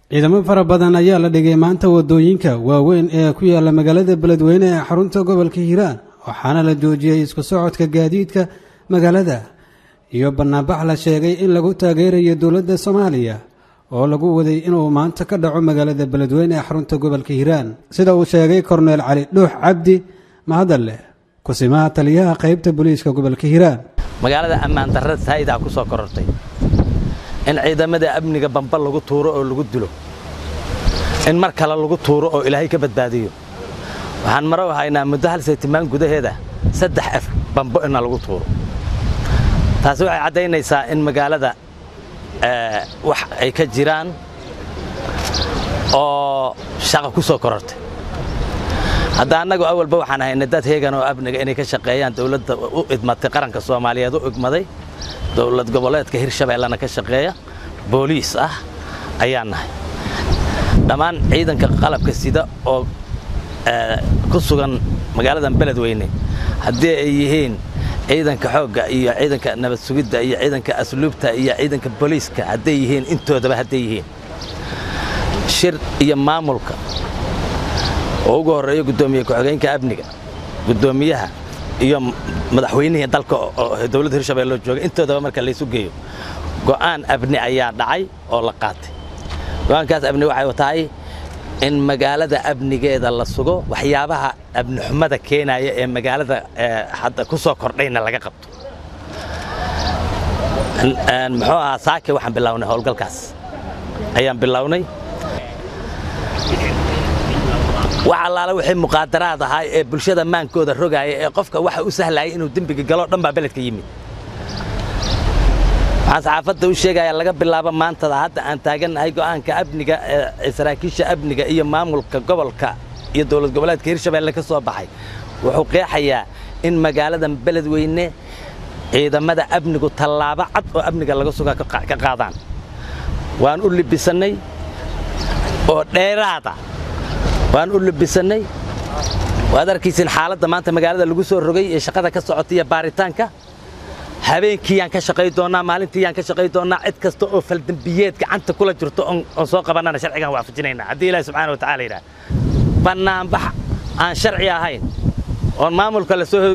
ciidamo fara badan ayaa la dhigay maanta wadooyinka waaweyn ee ku yaala magaalada beledweyne ee xarunta gobolka hiiraan waxaana la joojiyey isku socodka gaadiidka magaalada iyo banaanbax la sheegay in lagu taageerayo dowladda soomaaliya oo lagu waday inuu maanta ka dhaco magaalada beledweyne ee xarunta gobolka hiiraan sida uu sheegay korneel cali dhuux cabdi mahadalleh kusimaha taliyaha qaybta booliiska gobolka hiiraan magaalada ammaan darrada saa'idaa ku soo korortay in ciidamada amniga bamba lagu tuuro oo lagu dilo in mar kale lagu tuuro oo ilaahay ka badbaadiyo waxaan maro haynaa muddo hal saytimaan gudaheeda saddex af bambo inna lagu tuuro taasi waxay caddaynaysaa in magaalada wax ay ka jiraan oo shaqa ku soo korortay hadda annagu awalba waxaan hayna dad heegan oo amniga inay ka shaqeeyaan dowladda u idmatay qaranka soomaaliyeed u igmaday dowlad goboleedka hirshabeellena ka shaqeeya booliis ah ayaan nahay dhammaan ciidanka qalabka sida oo ku sugan magaaladan beledweyne haddii ay yihiin ciidanka xoogga iyo ciidanka nabad sugidda iyo ciidanka asluubta iyo ciidanka booliiska hadday yihiin intoodaba hadday yihiin shir iyo maamulka oo ugu horreeyo guddoomiye ku-xigeenka amniga guddoomiyaha iyo madaxweynihii dalka oo dowladda hirshabelle loo joogay intoodaba marka laysu geeyo go'aan abni ayaa dhacay oo la qaatay go'aankaas abni waxay tahay in magaalada amnigeeda la sugo waxyaabaha abnixumada keenaya ee magaalada hadda ku soo kordhayna laga qabto muxuu ahaa saake waxaan bilownay howlgalkaas ayaan bilownay wax allaala wixii muqaadaraad ahaa ee bulshada maankooda rogaaya ee qofka waxa u sahlayay inuu dembiga galo dhan baa beledka yimid waxaan saxaafadda u sheegayaa laga bilaabo maantada hadda aan taagannahay go'aanka amniga ee saraakiisha amniga iyo maamulka gobolka iyo dowlad goboleedka hirshabelle ka soo baxay wuxuu qeexayaa in magaaladan beledweyne ciidamada amnigu tallaabo cad oo amniga laga sugaa ka qaadaan waan u libisannay oo dheeraada waan u libisannay waad arkaysiin xaaladda maanta magaalada lagu soo rogay ee shaqada ka socota iyo baaritaanka habeenkiiyaan ka shaqay doonnaa maalintiiyaan ka shaqay doonnaa cid kasta oo faldembiyeed gacanta kula jirto oon soo qabannana sharcigaan waafajinaynaa haddii ilaahi subxana watacala yidhaah bannaanbax aan sharci ahayn oon maamulka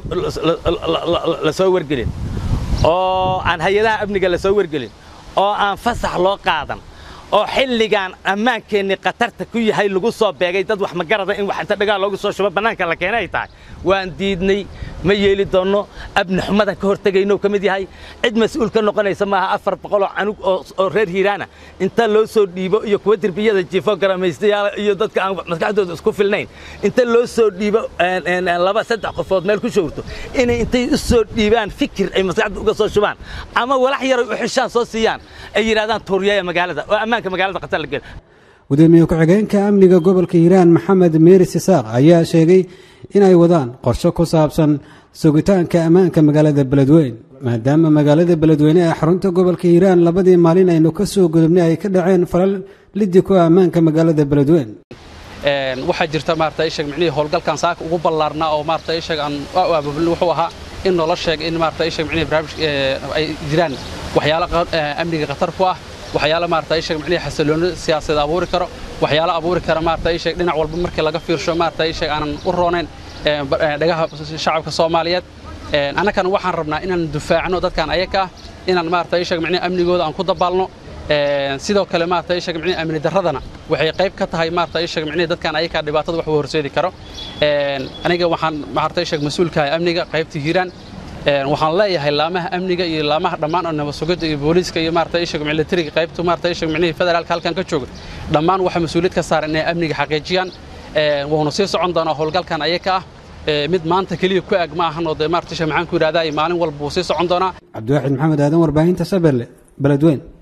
la soo wargelin oo aan hay-adaha amniga la soo wargelin oo aan fasax loo qaadan oo xilligaan ammaankeenni khatarta ku yahay lagu soo beegay dad wax magarada in wax inta dhagaal loogu soo shubo bannaanka la keenay ay tahay waan diidnay ma yeeli doonno abni xumadan ka hortegaynou ka mid yahay cid mas-uul ka noqonaysa maaha afar boqoloo canug oo reer hiiraana inta loo soo dhiibo iyo kuwa derbiyada jiifo garamaystayaal iyo dadka aan maskaxdooda isku filnayn inta loo soo dhiibo laba saddex qofood meel ku showrto inay intay u soo dhiibaan fikir ay maskaxda uga soo shubaan ama walax yaray u xishaan soo siiyaan ay yidhahdaan tuuriyaya magaalada oo ammaanka magaalada khatar la gel gudoomiye ku-xigeenka amniga gobolka hiiraan maxamed meeris isaaq ayaa sheegay inay wadaan qorshe ku saabsan sugitaanka ammaanka magaalada beledweyn maadaama magaalada beledweyne ee xarunta gobolka hiiraan labadii maalin aynu ka soo gudubnay ay ka dhaceen falal liddi ku ammaanka magaalada beledweyn waxaa jirta maarata ishag micnihii howlgalkan saaka ugu ballaarnaa oo maarata ishag aan u abaabulin wuxuu ahaa in noola sheeg in maarata ishag micnihii barnaamij ay jiraan waxyaalo amniga khatar ku ah waxyaalo maarata ishag micnihii xasillooni siyaasadeed abuuri karo waxyaalo abuuri kara maarata ishag dhinac walba markii laga fiirsho maarata ishag aanan u roonayn dhagaha shacabka soomaaliyeed annagana waxaan rabnaa inaan dufaacno dadkan ayaga ah inaan maarata ishag micnihii amnigooda aan ku dabaalno sidoo kale maarata ishag micnihii amni darradana waxay qayb ka tahay maarata ishag micnihii dadkan ayaga dhibaatada wax u horseedi karo aniga waxaan maarata ishag mas-uulkahay amniga qaybta hiiraan waxaan leeyahay laamaha amniga iyo laamaha dhammaan oo nabadsugidda iyo booliiska iyo maarata ishag militariga qaybtu maarata ishag micnihii federaalka halkan ka jooga dhammaan waxaa mas-uuliyad ka saaran inay amniga xaqiijiyaan wuuna sii socon doonaa howlgalkan ayaga ah mid maanta keliya ku ag ma ahan oo dee maarata ishag maxaan ku yidhahdaa maalin walba wuu sii socon doonaa cabdiwaaxid maxamed aadan warbaahinta sabelle beledweyn